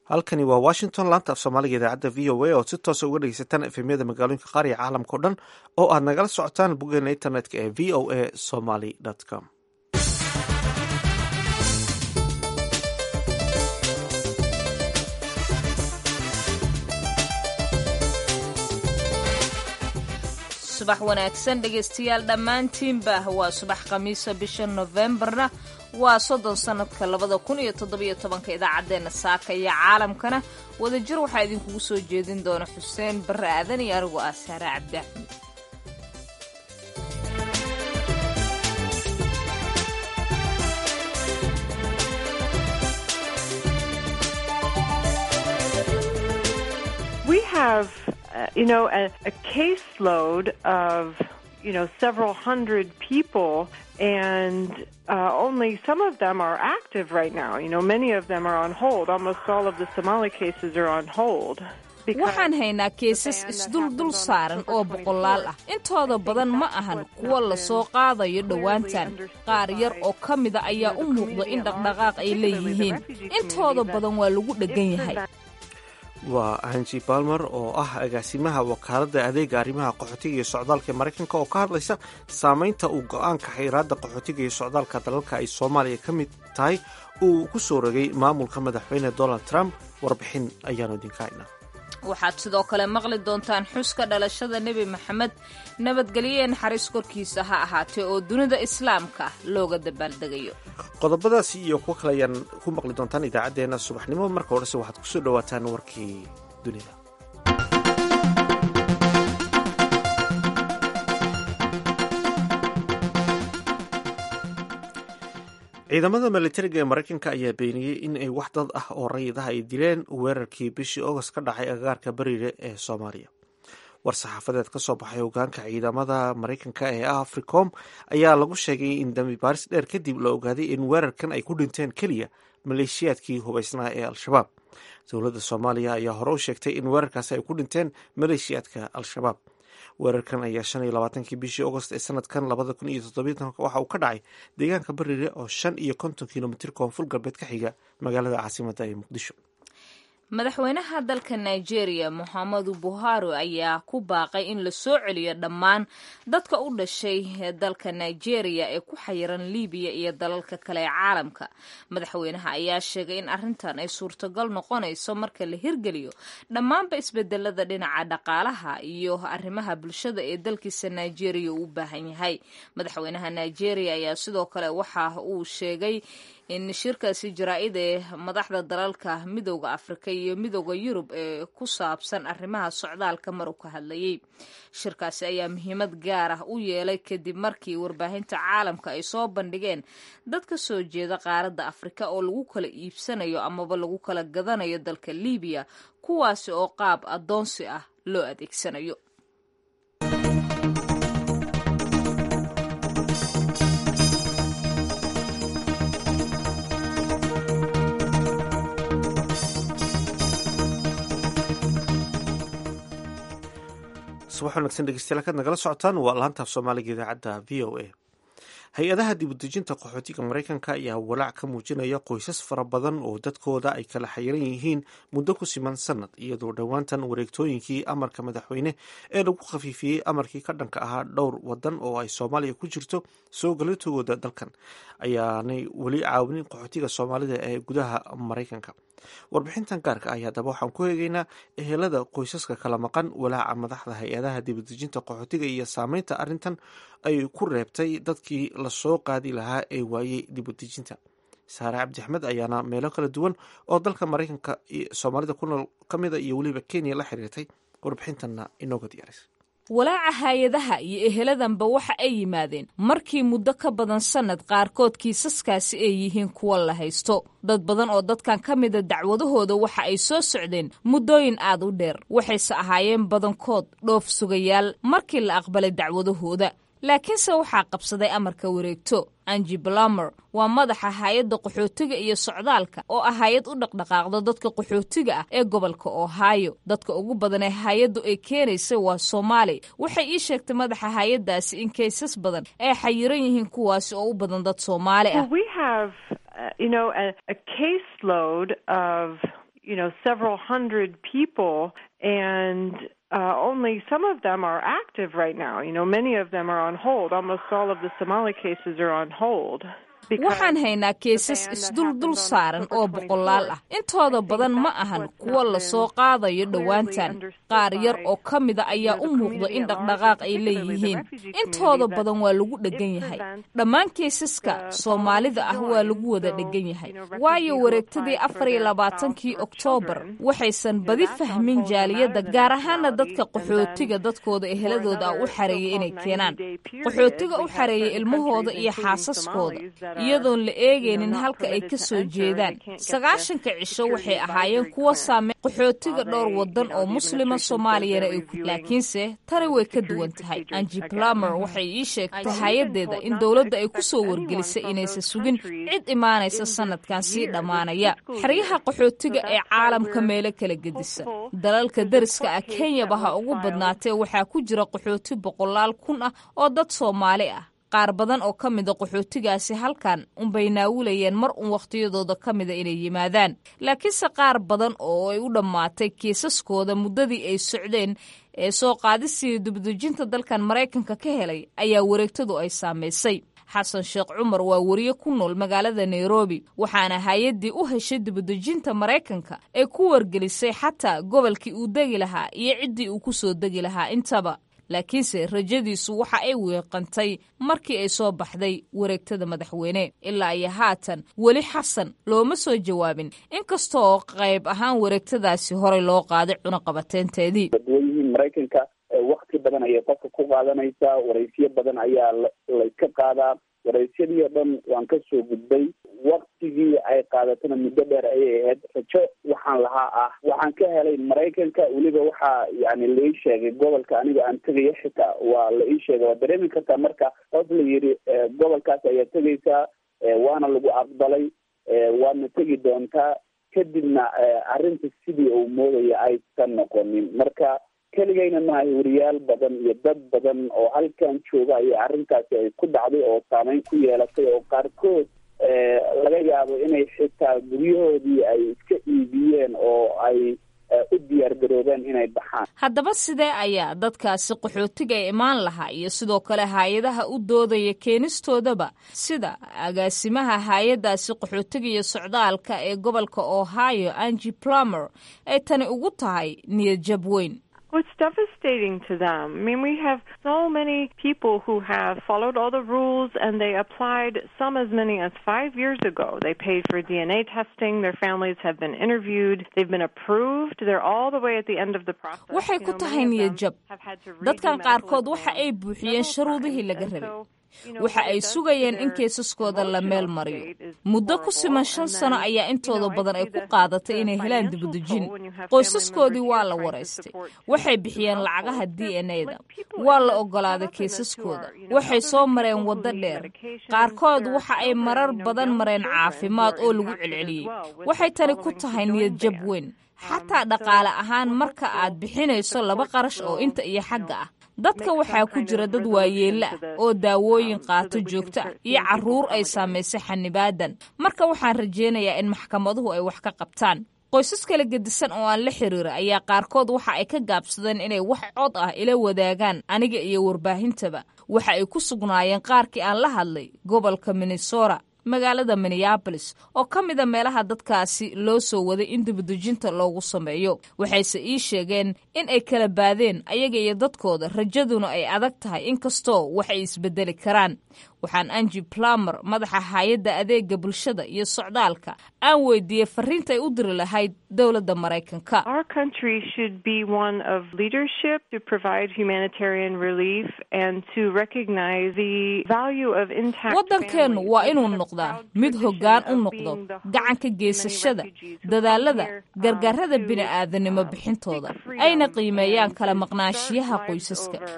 halkani waa washington laanta af soomaaliga idaacadda v o a ood si toosa uga dhegeysataan efemyada magaalooyinka qaar iyo caalamka o dhan oo aad nagala socotaan boggeena internetka ee v o a somaly com subax wanaagsan dhegaystayaal dhammaantiinba waa subax khamiisa bisha nofembarna waa soddon sannadka labada kun iyo toddobiyo tobanka idaacaddeenna saaka iyo caalamkana wadajir waxaa idinkugu soo jeedin doona xuseen barre aadan iyo anigu ah saare cabdi axmed We have, uh, you know, a, a caseload of, you know, several hundred people, and uh, only some of them are active right now. You know, many of them are on hold. Almost all of the Somali cases are on hold. waxaan haynaa keesas isduldul saaran oo boqolaal ah intooda badan ma ahan kuwa la soo qaadayo dhowaantan qaar yar oo ka mida ayaa u muuqda in dhaqdhaqaaq ay leeyihiin intooda badan waa lagu dheggan yahay waa hanji balmer oo ah agaasimaha wakaaladda adeega arrimaha qaxootiga iyo socdaalka ee maraykanka oo ka hadlaysa saameynta uu go-aanka xayiraadda qaxootiga iyo socdaalka dalalka ay soomaaliya ka mid tahay uu ku soo rogay maamulka madaxweyne donald trump warbixin ayaanu idinka haynaa waxaad sidoo kale maqli doontaan xuska dhalashada nebi maxamed nabadgelye naxariis korkiisa ha ahaatee oo dunida islaamka looga dabaaldegayo qodobadaasi iyo kuwo kale ayaan ku maqli doontaan idaacaddeenna subaxnimo marka horese waxaad kusoo dhowaataan warkii dunida ciidamada militariga ee maraykanka ayaa beeniyey in ay wax dad ah oo rayid ah ay dileen weerarkii bishii august ka dhacay agagaarka bariire ee soomaaliya war saxaafadeed ka soo baxay hogaanka ciidamada maraykanka ee africom ayaa lagu sheegay in dambi baaris dheer kadib la ogaaday in weerarkan ay ku dhinteen keliya maleeshiyaadkii hubaysnaa ee al-shabaab dowladda soomaaliya ayaa hore u sheegtay in weerarkaasi ay ku dhinteen maleeshiyaadka al-shabaab weerarkan ayaa shan iyo labaatankii bishii agost ee sanadkan labada kun iyo toddobiitanka waxa uu ka dhacay deegaanka bariire oo shan iyo konton kilomitir koonfur galbeed ka xiga magaalada caasimadda ee muqdisho madaxweynaha dalka nigeria moxamedu buhari ayaa ku baaqay in la soo celiyo dhammaan dadka u dhashay dalka nigeria ee ku xayiran libiya iyo dalalka kale ee caalamka madaxweynaha ayaa sheegay in arrintan ay suurtagal noqonayso marka la hirgeliyo dhammaanba isbedelada dhinaca dhaqaalaha iyo arrimaha bulshada ee dalkiisa nigeria uu u baahan yahay madaxweynaha nigeria ayaa sidoo kale waxa uu sheegay in shirkaasi jaraa-id ee madaxda dalalka midooda afrika iyo midooda yurub ee ku saabsan arrimaha socdaalka mar u ka hadlayay shirkaasi ayaa muhiimad gaar ah u yeelay kadib markii warbaahinta caalamka ay soo bandhigeen dad ka soo jeeda qaaradda afrika oo lagu kala iibsanayo amaba lagu kala gadanayo dalka libiya kuwaasi oo qaab addoonsi ah loo adeegsanayo subax wanagsan dhegeystayaal kaad nagala socotaan waa laantaaf soomaaliga idaacadda v o a hay-adaha dibudejinta qaxootiga maraykanka ayaa walaac ka muujinaya qoysas fara badan oo dadkooda ay kala xayiran yihiin muddo ku siman sanad iyadoo dhowaantan wareegtooyinkii amarka madaxweyne ee lagu khafiifiyey amarkii ka dhanka ahaa dhowr wadan oo ay soomaaliya ku jirto soo galatogooda dalkan ayaanay weli caawinin qaxootiga soomaalida ee gudaha maraykanka warbixintan gaarka ah haddaba waxaan ku eegeynaa ehelada qoysaska kala maqan walaaca madaxda hay-adaha dibadejinta qaxootiga iyo saameynta arrintan ay ku reebtay dadkii lasoo qaadi lahaa ee waayey dibadejinta saare cabdi axmed ayaana meelo kala duwan oo dalka maraykanka soomaalida ku nool ka mida iyo weliba kenya la xiriirtay warbixintanna inooga diyaarisay walaaca hay-adaha iyo eheladanba waxa ay yimaadeen markii muddo ka badan sannad qaarkood kiisaskaasi ay yihiin kuwa la haysto dad badan oo dadkan ka mida dacwadahooda waxa ay soo socdeen muddooyin aad u dheer waxayse ahaayeen badankood dhoof sugayaal markii la aqbalay dacwadahooda laakiinse waxaa qabsaday amarka wareegto anji blamer waa madaxa hay-adda qaxootiga iyo socdaalka oo ah hay-ad u dhaqdhaqaaqda dadka qaxootiga ah ee gobolka ohio dadka ugu badan ee hay-addu ay keenaysa waa soomaali waxay ii sheegtay madaxa hay-addaasi in kaysas badan ay xayiran yihiin kuwaasi oo u badan dad soomaali ah you know, a, a caseload of you know, several hundred people and uh, only some of them are active right now. You know, many of them are on hold. Almost all of the Somali cases are on hold. waxaan haynaa keesas isduldul saaran oo boqolaal ah intooda badan ma ahan kuwa lasoo qaadayo dhowaantan qaar yar oo ka mida ayaa u muuqda in dhaqdhaqaaq ay leeyihiin intooda badan waa lagu dheggan yahay dhammaan keesaska soomaalida ah waa lagu wada dheggan yahay waayo wareegtadii afar iyo labaatankii oktoobar waxaysan badi fahmin jaaliyadda gaar ahaana dadka qaxootiga dadkooda eheladooda ah u xareeyay inay keenaan qaxootiga u xareeyay ilmahooda iyo xaasaskooda iyadoon la eegaynin halka ay ka soo jeedaan sagaashanka cisho waxay ahaayeen kuwa saamey qaxootiga dhowr wadan oo muslima soomaaliyana ay ku laakiinse tani way ka duwan tahay angi plumer waxay ii sheegtay hay-adeeda in dowladda ay ku soo wargelisay inaysan sugin cid imaanaysa sanadkan sii dhammaanaya xeryaha qaxootiga ee caalamka meelo kala gedisa dalalka deriska ah kenyaba ha ugu badnaatee waxaa ku jira qaxooti boqolaal kun ah oo dad soomaali ah qaar badan oo ka mida qaxootigaasi halkan unbay naawulayeen mar un wakhtiyadooda ka mida inay yimaadaan laakiinse qaar badan oo ay u dhammaatay kiisaskooda muddadii ay socdeen ee soo qaadisii dibdejinta dalkan maraykanka ka helay ayaa wareegtadu ay saamaysay xasan sheekh cumar waa wariye ku nool magaalada nairobi waxaana hay-addii u heshay dibadejinta maraykanka ee ku wargelisay xataa gobolkii uu degi lahaa iyo ciddii uu ku soo degi lahaa intaba laakiinse rajadiisu waxa ay weeqantay markii ay soo baxday wareegtada madaxweyne ilaa iyo haatan weli xasan looma soo jawaabin inkastooo qayb ahaan wareegtadaasi horey loo qaaday cunaqabateynteedii dadweyihii maraykanka wakti badan ayay qofka ku qaadanaysaa waraysiyo badan ayaa layska qaadaa waraysyadii oo dhan waan ka soo gudbay waktigii ay qaadatana muddo dheer ayay ahayd rajo waxaan lahaa ah waxaan ka helay maraykanka weliba waxaa yani la ii sheegay gobolka aniga aan tegayo xitaa waa la ii sheegay waa dareemi kartaa marka qof la yidhi gobolkaas ayaa tegaysaa waana lagu aqbalay waadna tegi doontaa kadibna arrinta sidii uu moodaya aysan noqonin marka keligayna maaha wariyaal badan iyo dad badan oo halkan jooga ayay arrintaasi ay ku dhacday oo saameyn ku yeelatay oo qaarkood laga yaabo inay xitaa guryahoodii ay iska iibiyeen oo ay u diyaar garoobeen inay baxaan haddaba sidee ayaa dadkaasi qaxootiga ee imaan lahaa iyo sidoo kale hay-adaha u doodaya keenistoodaba sida agaasimaha hay-addaasi qaxootiga iyo socdaalka ee gobolka ohio angi plumer ay tani ugu tahay niyad jab weyn Well, it's devastating to them. I mean, we have so many people who have followed all the rules and they applied some as many as five years ago. They paid for DNA testing. Their families have been interviewed. They've been approved. They're all the way at the end of the process. waxay ku tahay niyad jab dadkan qaarkood waxa ay buuxiyeen shuruudihii laga rabay waxa ay sugayeen in keesaskooda la meel mariyo muddo ku siman shan sano ayaa intooda badan ay ku qaadatay inay helaan dibadejin qoysaskoodii waa la waraystay waxay bixiyeen lacagaha d n a da waa la ogolaaday keesaskooda waxay soo mareen waddo dheer qaarkood waxa ay marar badan mareen caafimaad oo lagu celceliyey waxay tani ku tahay niyad jab weyn xataa dhaqaale ahaan marka aad bixinayso laba qarash oo inta iyo xagga ah dadka waxaa ku jira dad waayeella ah oo daawooyin qaato joogto ah iyo carruur ay saamaysay xanibaadan marka waxaan rajaynayaa in maxkamaduhu ay wax ka qabtaan qoysas kala gedisan oo aan la xiriira ayaa qaarkood waxa ay ka gaabsadeen inay wax cod ah ila wadaagaan aniga iyo warbaahintaba waxa ay ku sugnaayeen qaarkii aan la hadlay gobolka minnesota magaalada minneabolis oo ka mida meelaha dadkaasi loo soo waday in dibadejinta loogu sameeyo waxayse ii sheegeen in ay kala baadeen ayaga iyo dadkooda rajaduna ay adag tahay inkastoo wax ay isbedeli karaan waxaan angi plumer madaxa hay-adda adeega bulshada iyo socdaalka aan weydiiyey fariinta ay u diri lahayd dowladda maraykanka Our country should be one of leadership to provide humanitarian relief and to recognize the value of intact waddankeennu families. waa inuu We have a noqdaa proud mid tradition hoggaan u of noqdo being the host gacanka of many geysashada refugees who dadaalada come here, um, gargaarada to, bini'aadanimo um, bixintooda seek freedom ayna qiimeeyaan and kala to maqnaanshiyaha start lives qoysaska over.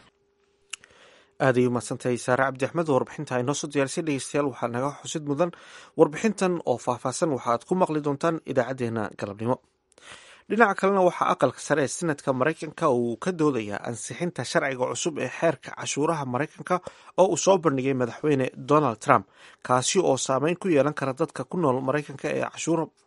aad ay umahadsantahay saare cabdi axmed warbixinta ay noo soo diyaarisay dhegeystayaal waxaa naga xusid mudan warbixintan oo faahfaahsan waxaad ku maqli doontaan idaacadeena galabnimo dhinaca kalena waxaa aqalka sare ee senadka maraykanka uu ka doodayaa ansixinta sharciga cusub ee xeerka cashuuraha maraykanka oo uu soo bandhigay madaxweyne donald trump kaasi oo saameyn ku yeelan kara dadka ku nool maraykanka ee cashuur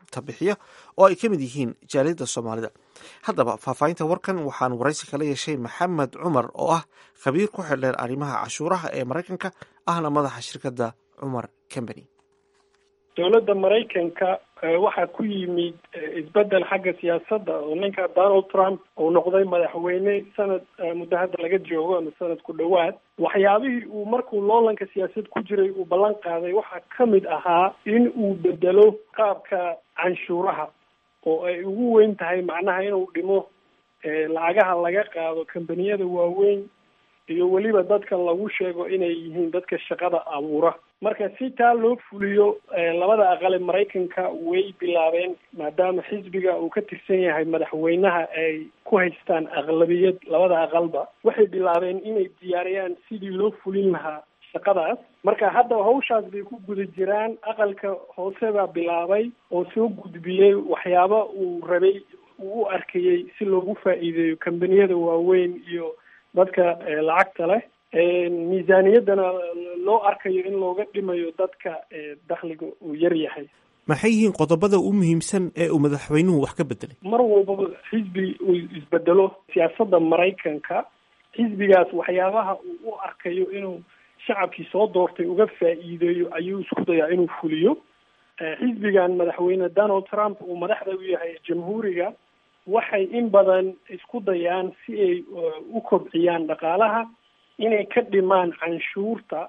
lacagta bixiya oo ay ka mid yihiin jaaliyadda soomaalida haddaba faahfaahinta warkan waxaan waraysi kala yeeshay maxamed cumar oo ah khabiir ku xidheen arrimaha cashuuraha ee maraykanka ahna madaxa shirkadda cumar company dowladda maraykanka waxaa ku yimid isbedel xagga siyaasadda oo ninka donald trump uu noqday madaxweyne sanad muddo hadda laga joogo ama sanad ku dhowaad waxyaabihii uu markuu loolanka siyaasad ku jiray uu ballan qaaday waxaa ka mid ahaa in uu bedelo qaabka canshuuraha oo ay ugu weyn tahay macnaha inuu dhimo lacagaha laga qaado kambaniyada waaweyn iyo weliba dadka lagu sheego inay yihiin dadka shaqada abuura marka si taa loo fuliyo labada aqale maraykanka way bilaabeen maadaama xisbiga uu ka tirsan yahay madaxweynaha ay ku haystaan aqlabiyad labada aqalba waxay bilaabeen inay diyaariyaan sidii loo fulin lahaa shaqadaas marka hadda hawshaas bay ku guda jiraan aqalka hoose baa bilaabay oo soo gudbiyey waxyaaba uu rabay uu u arkayey si loogu faa'iideeyo kambaniyada waaweyn iyo dadka lacagta leh miisaaniyaddana loo arkayo in looga dhimayo dadka dakhliga uu yar yahay maxay yihiin qodobada u muhiimsan ee uu madaxweynuhu wax ka bedelay mar walbaba xisbi uu isbedelo siyaasadda maraykanka xisbigaas waxyaabaha uu u arkayo inuu shacabkii soo doortay uga faa'iideeyo ayuu isku dayaa inuu fuliyo xisbigan madaxweyne donald trump uu madaxda u yahay jamhuuriga waxay in badan isku dayaan si ay u kobciyaan dhaqaalaha inay ka dhimaan canshuurta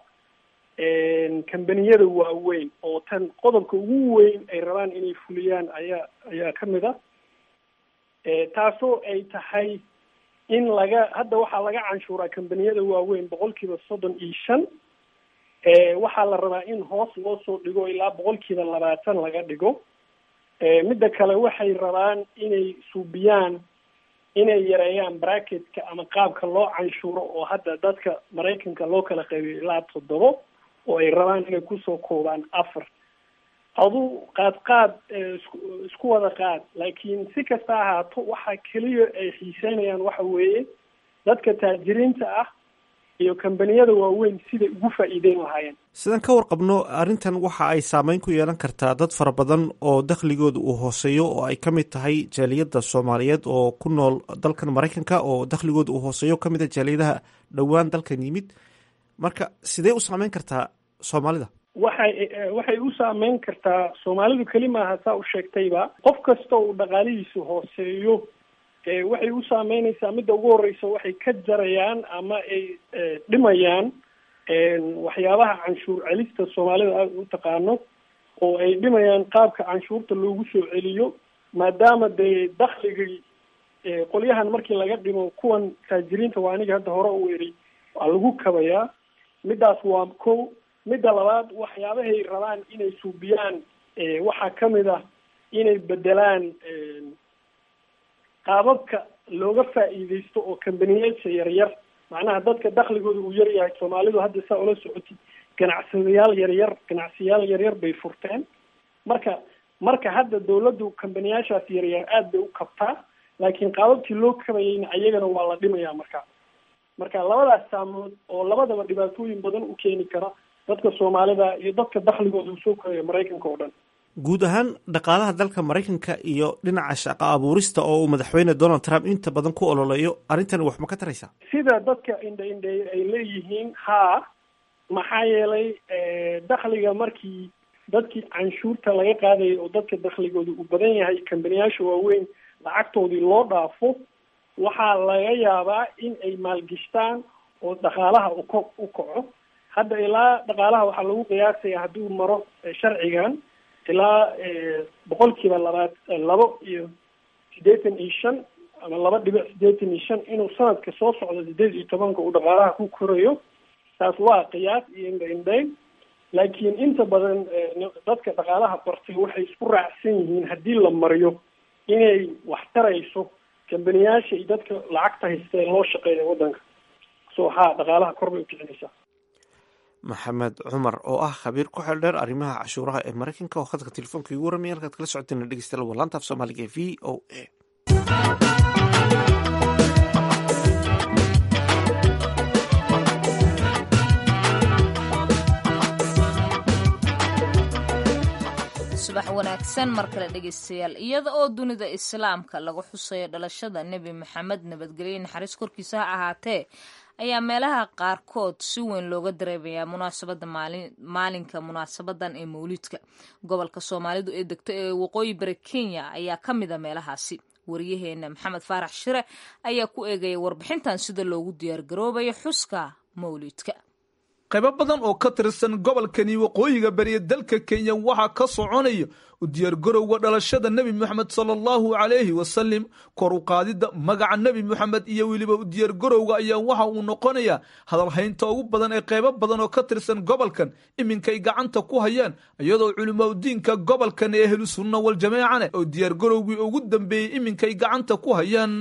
kambaniyada waaweyn oo tan qodobka ugu weyn ay rabaan inay fuliyaan ayaa ayaa ka mid a taasoo ay tahay in laga hadda waxaa laga canshuuraa kambaniyada waaweyn boqol kiiba soddon iyo shan waxaa la rabaa in hoos loo soo dhigo ilaa boqol kiiba labaatan laga dhigo midda kale waxay rabaan inay suubiyaan inay yareeyaan bracketka ama qaabka loo canshuuro oo hadda dadka maraykanka loo kala qaybiyo ilaa toddobo oo ay rabaan inay kusoo koobaan afar aduu qaad qaad isku isku wada qaad laakiin si kasta ahaato waxa keliya ay xiiseynayaan waxa weeye dadka taajiriinta ah iyo kambaniyada waaweyn siday ugu faa'iideyn lahaayeen sidaan ka warqabno arrintan waxa ay saameyn ku yeelan kartaa dad fara badan oo dakhligooda uu hooseeyo oo ay ka mid tahay jaaliyadda soomaaliyeed oo ku nool dalkan maraykanka oo dakhligooda uu hooseeyo ka mid a jaaliyadaha dhowaan dalkan yimid marka sidee u saameyn kartaa soomaalida waxay waxay u saameyn kartaa soomaalidu keli maaha saa u sheegtayba qof kasta uu dhaqaalihiisu hooseeyo waxay u saameynaysaa midda ugu horeysa waxay ka jarayaan ama ay dhimayaan waxyaabaha canshuur celista soomaalida aada u taqaano oo ay dhimayaan qaabka canshuurta loogu soo celiyo maadaama dee dakhligii qolyahan markii laga dhimo kuwan taajiriinta waa aniga hadda hore u eri waa lagu kabayaa middaas waa ko midda labaad waxyaabahay rabaan inay suubiyaan waxaa kamid ah inay bedelaan qaababka looga faa'iideysto oo kambaniyaasha yaryar macnaha dadka dakhligooda uu yar yahay soomaalidu hadda saa ula socotid ganacsadayaal yaryar ganacsiyaal yaryar bay furteen marka marka hadda dawladdu kambaniyaashaas yaryar aada bay u kabtaa laakiin qaababkii loo kabayayna ayagana waa la dhimayaa marka marka labadaas saamood oo labadaba dhibaatooyin badan u keeni kara dadka soomaalida iyo dadka dakhligooda uu soo koraya maraykanka oo dhan guud ahaan dhaqaalaha dalka maraykanka iyo dhinaca shaqo abuurista oo uu madaxweyne donald trump inta badan ku ololeeyo arrintan wax ma ka taraysaa sida dadka indha indheey ay leeyihiin haa maxaa yeelay dakhliga markii dadkii canshuurta laga qaadayay oo dadka dakhligooda uu badan yahay kambaniyaasha waaweyn lacagtoodii loo dhaafo waxaa laga yaabaa in ay maalgishtaan oo dhaqaalaha uko u kaco hadda ilaa dhaqaalaha waxaa lagu qiyaasaya hadduu maro sharcigan ilaa boqol kiiba labaad labo iyo siddeetan iyo shan ama laba dhibic siddeetan iyo shan inuu sanadka soo socdo sideed iyo tobanka uu dhaqaalaha ku korayo taas waa qiyaas iyo indha indhayn laakiin inta badan dadka dhaqaalaha bartay waxay isku raacsan yihiin haddii la mariyo inay wax tarayso kambaniyaasha iyo dadka lacagta haystee loo shaqeeya waddanka so haa dhaqaalaha kor bay ukicinaysaa maxamed cumar oo ah khabiir ku xeel dheer arrimaha cashuuraha ee maraykanka oo khadka telefoonka igu waramaya halkaad kala socoteen dhegeystayaal waa laanta af soomaaliga ee v o a subax wanaagsan mar kale dhegaystayaal iyada oo dunida islaamka lagu xusayo dhalashada nebi maxamed nabadgelye naxariis korkiisa ha ahaatee ayaa meelaha qaarkood si weyn looga dareemayaa munaasabada maalinka munaasabadan ee mawliidka gobolka soomaalidu ee degto ee waqooyi bari kenya ayaa ka mida meelahaasi wariyaheena maxamed faarax shire ayaa ku eegaya warbixintan sida loogu diyaargaroobayo xuska mawliidka qaybo badan oo ka tirsan gobolkani waqooyiga bariya dalka kenya waxaa ka soconaya u diyaargarowga dhalashada nebi moxamed sala allahu calayhi wasalim kor u qaadidda magaca nebi moxamed iyo weliba u diyaargarowga ayaa waxa uu noqonayaa hadalhaynta ugu badan ee qaybo badan oo ka tirsan gobolkan iminkay gacanta ku hayaan iyadoo culimaudiinka gobolkan ee ahlu sunna waljamaacane oo diyaargarowgii ugu dambeeyey iminkay gacanta ku hayaan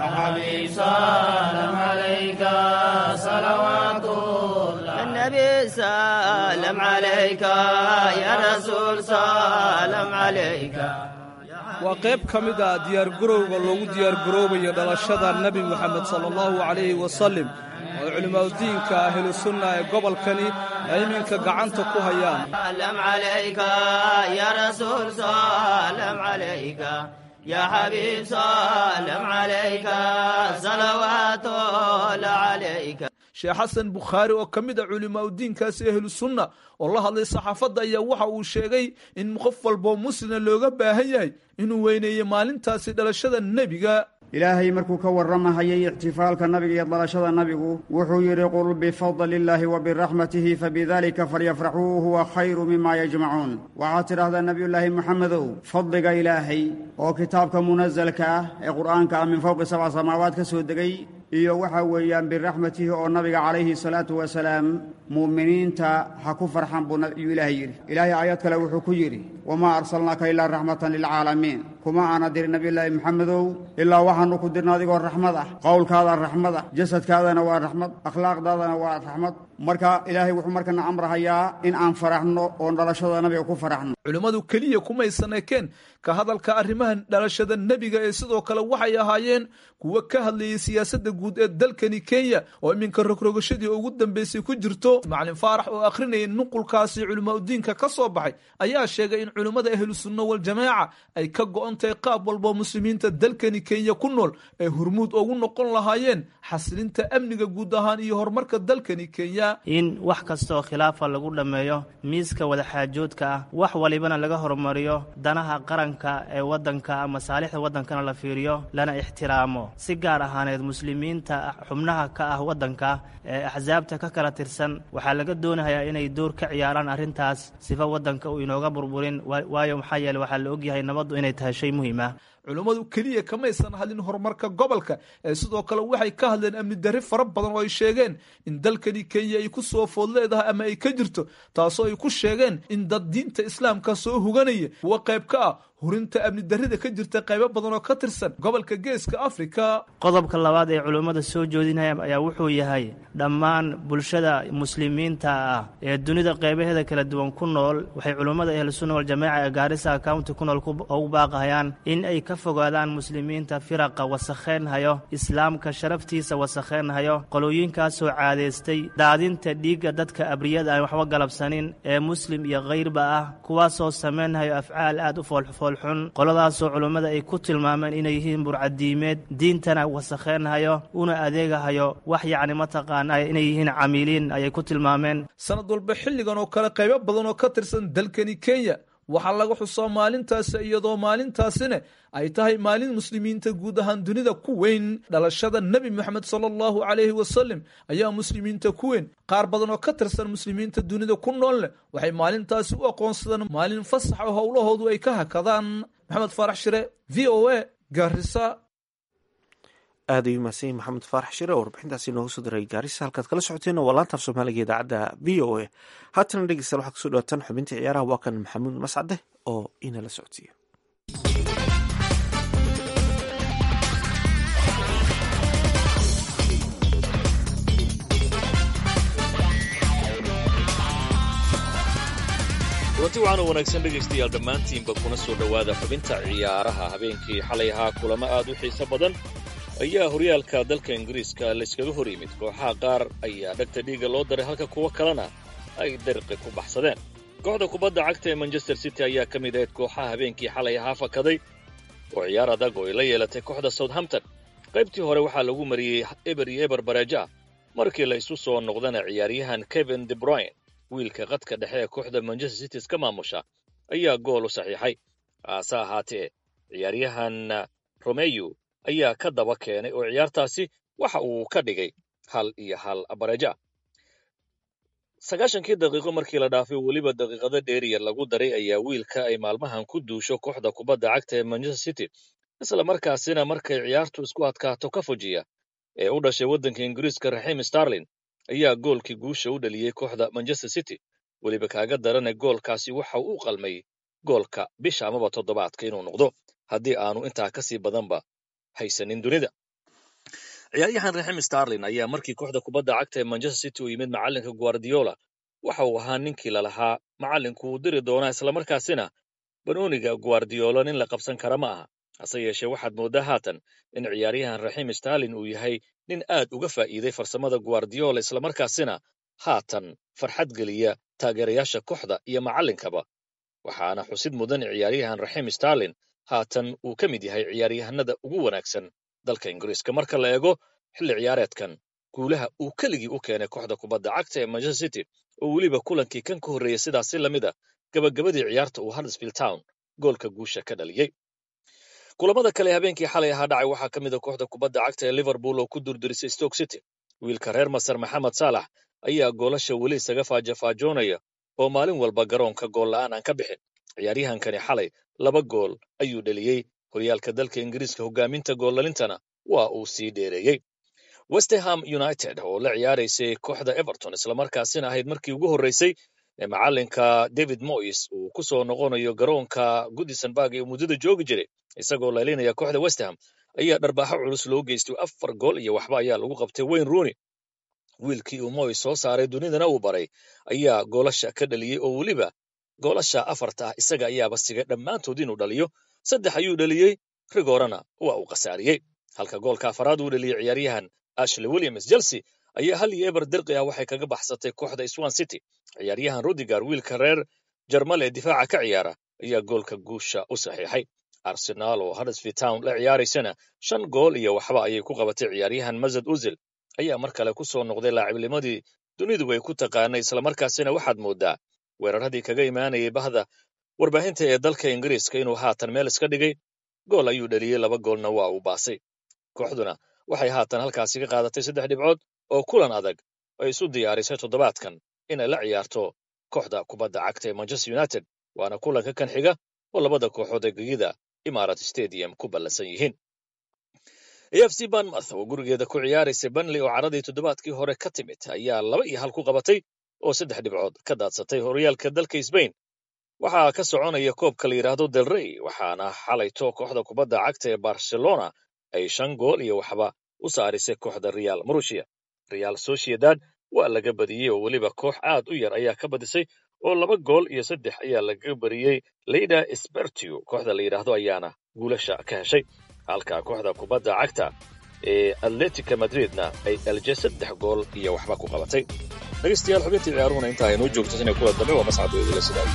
النبي سلام عليك يا رسول سلام عليك waa qayb ka mid ah diyaargarowga loogu diyaargaroobayo dhalashada nebi moxamed sala allahu calayhi wasalim oo culimaadudiinka ahlusunna ee gobolkani ay iminka gacanta ku hayaan سلام عليك يا رسول سلام عليك يا حبيب سلام عليك صلوات الله عليك sheekh xasan bukhaari oo ka mid a culimaadudiinkaasi ahlu sunna oo la hadlay saxaafadda ayaa waxa uu sheegay in qof walboo muslina looga baahan yahay inuu weyneeyo maalintaasi dhalashada nebiga ilaahay markuu ka warramahayay ixtifaalka nabiga iyo dalashada nabigu wuxuu yidhi qul bifadli illaahi wa biraxmatihi fabidalika falyafraxuu huwa khayru mima yajmacuun waxaad tidhaahdaa nebiyullaahi moxamedow fadliga ilaahay oo kitaabka munasalka ah ee qur'aanka ah min fowqi sabca samaawaad ka soo degay iyo waxa weeyaan biraxmatihi oo nabiga calayhi salaatu wasalaam mu'miniinta ha ku farxan buu yuu ilaahay yidhi ilaahay aayad kale wuxuu ku yidhi wamaa arsalnaaka ilaa raxmatan lilcaalamiin kuma aana dirin nebiyullaahi moxamedow ilaa waxaanu ku dirna adigoo raxmad ah qowlkaada raxmad ah jasadkaadana waa raxmad akhlaaqdaadana waa raxmad marka ilaahay wuxuu markana amrahayaa in aan faraxno oon dhalashada nabiga ku faraxno culimmadu keliya kumaysan ekeen ka hadalka arrimaha dhalashada nebiga ee sidoo kale waxay ahaayeen kuwo ka hadlayay siyaasadda guud ee dalkani kenya oo iminka rogrogashadii ugu dambeysay ku jirto macalin faarax oo akhrinayay nuqulkaasi culimaadudiinka ka soo baxay ayaa sheegay in culimmada ahlu sunna waljamaaca ay ka go-on tahay qaab walboo muslimiinta dalkani kenya ku nool ay hurmuud ugu noqon lahaayeen xasilinta amniga guud ahaan iyo horumarka dalkani kenya in wax kastaoo khilaafa lagu dhammeeyo miiska wadaxaajoodka ah wax walibana laga horumariyo danaha qaranka ee waddanka masaalixda waddankana la fiiriyo lana ixtiraamo si gaar ahaaneed muslimiinta xubnaha ka ah waddanka ee axsaabta ka kala tirsan waxaa laga doonayaa inay door ka ciyaaraan arrintaas sifa waddanka uu inooga burburin waayo maxaa yeele waxaa la ogyahay nabaddu inay tahay shay muhiim ah culummadu keliya kamaysan hadlin horumarka gobolka ee sidoo kale waxay ka hadleen amni darri fara badan oo ay sheegeen in dalkani kenya ay ku soo food leedahay ama ay ka jirto taasoo ay ku sheegeen in dad diinta islaamka soo huganaya kuwa qayb ka ah hurinta amni darrida ka jirta qaybo badan oo ka tirsan gobolka geeska afrika qodobka labaad ee culummada soo joodinaya ayaa wuxuu yahay dhammaan bulshada muslimiinta ah ee dunida qaybaheeda kala duwan ku nool waxay culummada ahlusunna waljamaaca ee gaarisa county ku nool ugu baaqahayaan in ay ka fogaadaan muslimiinta firaqa wasakheynhayo islaamka sharaftiisa wasakheynhayo qolooyinkaasoo caadaystay daadinta dhiigga dadka abriyada aan waxba galabsanin ee muslim iyo kayrba ah kuwaasoo samaynhayo afcaal aad u foolfool xun qoladaasoo culummada ay ku tilmaameen inay yihiin burcadiimeed diintana wasakheynhayo una adeegahayo wax yacni mataqaana inay yihiin camiiliin ayay ku tilmaameen sanad walba xilligan oo kale qaybo badan oo ka tirsan dalkani kenya waxaa laga xusaa maalintaasi iyadoo maalintaasina ay tahay maalin muslimiinta guud ahaan dunida ku weyn dhalashada nebi moxamed sala allahu calayhi wasalam ayaa muslimiinta ku weyn qaar badan oo ka tirsan muslimiinta dunida ku nool leh waxay maalintaasi u aqoonsadeen maalin fasax oo howlahoodu ay ka hakadaan maxamed faarax shire v o a gaarisa aad ayuu mahadsan maxamed faarax shire oo warbixintaasi nooga soo diray gaarisa halkaad kala socoteen waa laantaaf soomaaliga idaacadda v o a haatana dhegeystayaal waxaad kusoo dhawaataan xubintii ciyaaraha waa kan maxamuud mascade oo inala socodsiiya kulanti waxaana wanaagsan dhegaystayaal dhammaantiinba kuna soo dhowaada xubinta ciyaaraha habeenkii xalay ahaa kulamo aad u xiiso badan ayaa horyaalka dalka ingiriiska layskaga hor yimid kooxaha qaar ayaa dhegta dhiigga loo daray halka kuwo kalena ay dariqi ku baxsadeen kooxda kubadda cagta ee manchester city ayaa ka mid ahayd kooxaha habeenkii xalay ahaa fakaday oo ciyaar adag oo ay la yeelatay kooxda southampton qaybtii hore waxaa lagu mariyey eber iyo eber bareejo ah markii la isu soo noqdana ciyaaryahan kevin de bruyne wiilka qadka dhexe ee kooxda manchester city iska maamusha ayaa gool u saxiixay haase ahaatee ciyaaryahan romeyu ayaa ka daba keenay oo ciyaartaasi waxa uu ka dhigay hal iyo hal bareejo ah sagaashankii daqiiqo markii la dhaafay weliba daqiiqado dheeriya lagu daray ayaa wiilka ay maalmahan ku duusho kooxda kubadda cagta ee manchester city isla markaasina markay ciyaartu isku adkaato ka fujiya ee u dhashay waddanka ingiriiska raxiim starlin ayaa goolkii guusha u dhaliyey kooxda manchester city weliba kaaga darana goolkaasi waxa uu u qalmay goolka bisha amaba toddobaadka inuu noqdo haddii aanu intaa ka sii badanba haysanin dunida ciyaaryahan raxiim starlin ayaa markii kooxda kubadda cagta ee manchester city u yimid macallinka guardiola waxa uu ahaa ninkii lalahaa macallinku uu diri doonaa islamarkaasina banooniga guardiola nin la qabsan kara ma aha hase yeeshee waxaad mooddaa haatan in ciyaaryahan raxiim starlin uu yahay nin aad uga faa'iiday farsamada guardiola islamarkaasina haatan farxad geliya taageerayaasha kooxda iyo macallinkaba waxaana xusid mudan ciyaaryahan raxiim starlin haatan uu ka mid yahay ciyaaryahanada ugu wanaagsan dalka ingiriiska marka la eego xilli ciyaareedkan guulaha uu keligii u keenay kooxda kubadda cagta ee manchester city oo weliba kulankii kan ka horreeyey sidaasi lamid a gabagabadii ciyaarta uu huddersfield town goolka guusha ka dhaliyey kulamada kale habeenkii xalay ahaa dhacay waxaa ka mid a kooxda kubadda cagta ee liverpool oo ku durdurisay stoke city wiilka reer masar maxamed saalax ayaa goolasha weli isaga faajafaajoonaya oo maalin walba garoonka gool la'aan aan ka bixin ciyaaryahankani xalay laba gool ayuu dheliyey horyaalka dalka ingiriiska hoggaaminta goolalintana waa uu sii dheereeyey westerham united oo la ciyaaraysay kooxda everton islamarkaasina ahayd markii ugu horreysay ee macallinka david moyes uu ku soo noqonayo garoonka goodisonburg ee muddada joogi jiray isagoo leelinaya kooxda westerham ayaa dharbaaxo culus loo geystay afar gool iyo waxba ayaa lagu qabtay wayne rooney wiilkii uu moyes soo saaray dunidana uu baray ayaa goolasha ka dhaliyey oo weliba goolasha afarta ah isaga ayaaba sigay dhammaantood inuu dhaliyo saddex ayuu dhaliyey rigoorana waa uu khasaariyey halka goolka afaraad uu dhaliyey ciyaaryahan ashley williams chelsea ayaa hal iyo eber dirqi ah waxay kaga baxsatay kooxda swan city ciyaaryahan rudiger wiilka reer jarmal ee difaaca ka ciyaara ayaa goolka guusha u saxiixay arsenaal oo huddersfield town la ciyaaraysana shan gool iyo waxba ayay ku qabatay ciyaaryahan mazad uzil ayaa mar kale ku soo noqday laacibnimadii dunidu ay ku taqaanay islamarkaasina waxaad mooddaa weeraradii kaga imaanayay bahda warbaahinta ee dalka ingiriiska inuu haatan meel iska dhigay gool ayuu dhaliyey laba goolna waa uu baasay kooxduna waxay haatan halkaasi ka qaadatay saddex dhibcood oo kulan adag ay isu diyaarisay toddobaadkan inay la ciyaarto kooxda kubadda cagta ee manchester united waana kulanka kan xiga oo labada kooxood ee gegida imarat stadium ku ballansan yihiin af c banmouth oo gurigeeda ku ciyaaraysa banley oo caradii toddobaadkii hore ka timid ayaa laba iyo hal ku qabatay oo saddex dhibcood ka daadsatay horyaalka dalka sbain waxaa ka soconaya koobka la yidhaahdo del rey waxaana xalayto kooxda kubadda cagta ee barcelona ay shan gool iyo waxba u saarisay kooxda real marushia real sociedad waa laga badiyey oo weliba koox aad u yar ayaa ka badisay oo laba gool iyo saddex ayaa laga bariyey leyda sbertio kooxda la yidhaahdo ayaana guulasha ka heshay halka kooxda kubadda cagta ee atletica madridna ay elje saddex gool iyo waxba ku qabatay dhegaystayaal xubintii ciyaaruhuna inta aynoo joogto inay kuwa dambe waa mascad weydila sidaa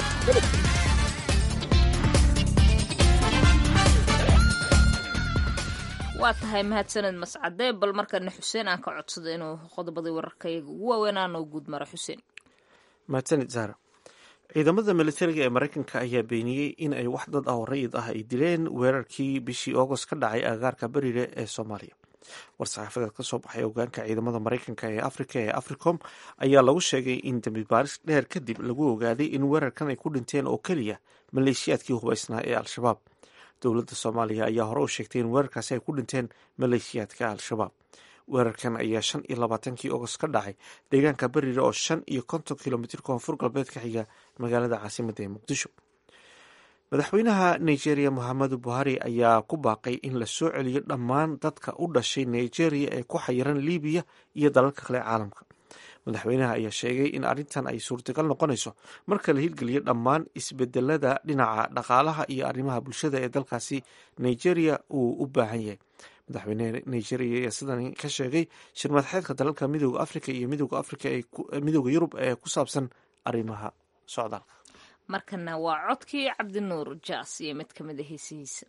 waa tahay mahadsaned mascade bal markana xuseen aan ka codsado inuu qodobadii wararkayaga ugu waaweynaa noo guud maro xuseen mahadsanid zahra ciidamada militariga ee maraykanka ayaa beeniyey in ay wax dad ah oo rayid ah ay dileen weerarkii bishii agost ka dhacay agagaarka bariire ee soomaaliya war-saxaafadeed ka soo baxay hogaanka ciidamada maraykanka ee afrika ee africom ayaa lagu sheegay in dambi baaris dheer kadib lagu ogaaday in weerarkan ay ku dhinteen oo keliya maleeshiyaadkii hubaysnaa ee al-shabaab dowladda soomaaliya ayaa hore u sheegtay in weerarkaasi ay ku dhinteen maleeshiyaadka al-shabaab weerarkan ayaa shan iyo labaatankii agost ka dhacay deegaanka bariire oo shan iyo konton kilomitr koonfur galbeed ka xiga magaalada caasimadda ee muqdisho madaxweynaha nigeria mohamadu buhari ayaa ku baaqay in la soo celiyo dhammaan dadka u dhashay nigeria ee ku xayiran libiya iyo dalalka kale caalamka madaxweynaha ayaa sheegay in arrintan ay suurtagal noqonayso marka la hirgeliyo dhammaan isbedelada dhinaca dhaqaalaha iyo arrimaha bulshada ee dalkaasi nigeria uu u baahan yahay madaxweyneha nigeria ayaa sidan ka sheegay shirmadaxeedka dalalka midooda africa iyo midooda africa midooda yurub ee ku saabsan arrimaha socdaalka markana waa codkii cabdinuur jaas iyo mid ka mid a heesihiisa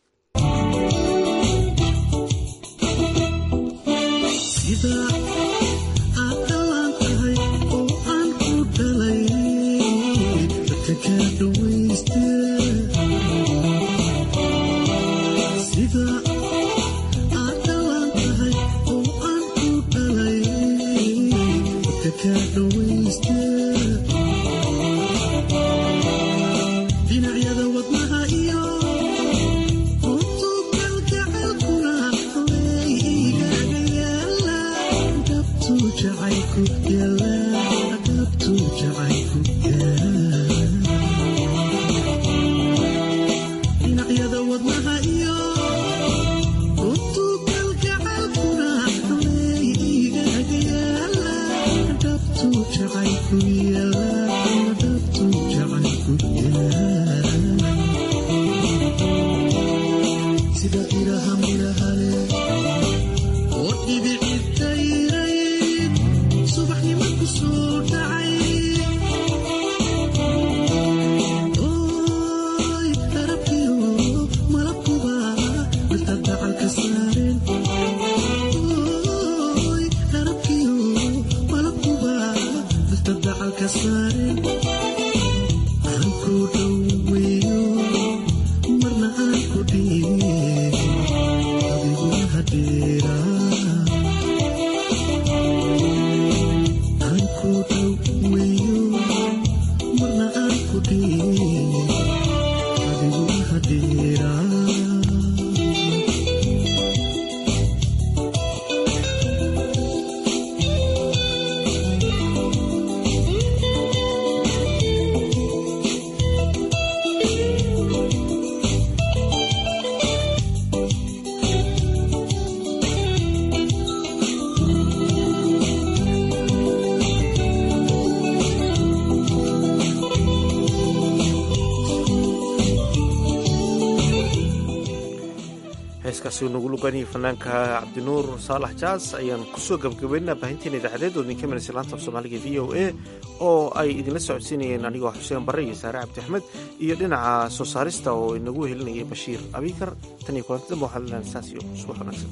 heeskaasi nagu luganayay fanaanka cabdinuur saalax jaas ayaan kusoo gabagabaynaa baahinteena idaacadeed oo idinka manaysa laanta af soomaaliga v o a oo ay idinla socodsiinayeen anigoo xuseen barre iyo saare cabdi axmed iyo dhinaca soo saarista oo inagu helinayay bashiir abikar tan iyo kulanti damba waxaa lenahay saas iyo subax wanaagsan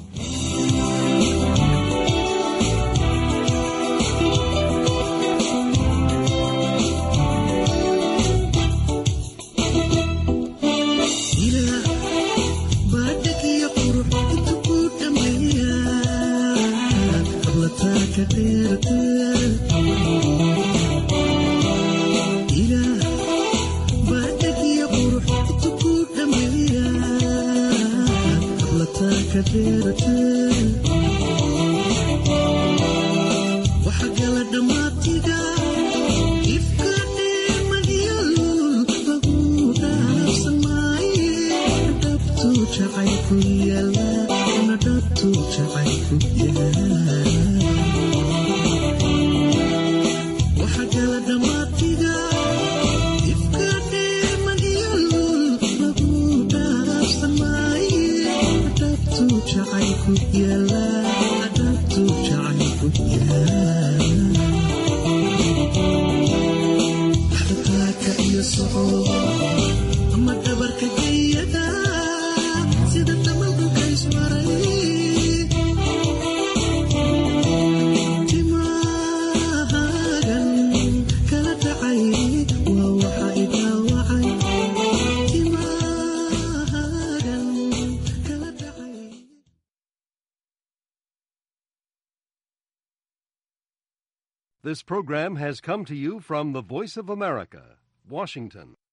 This program has come to you from the Voice of America, Washington.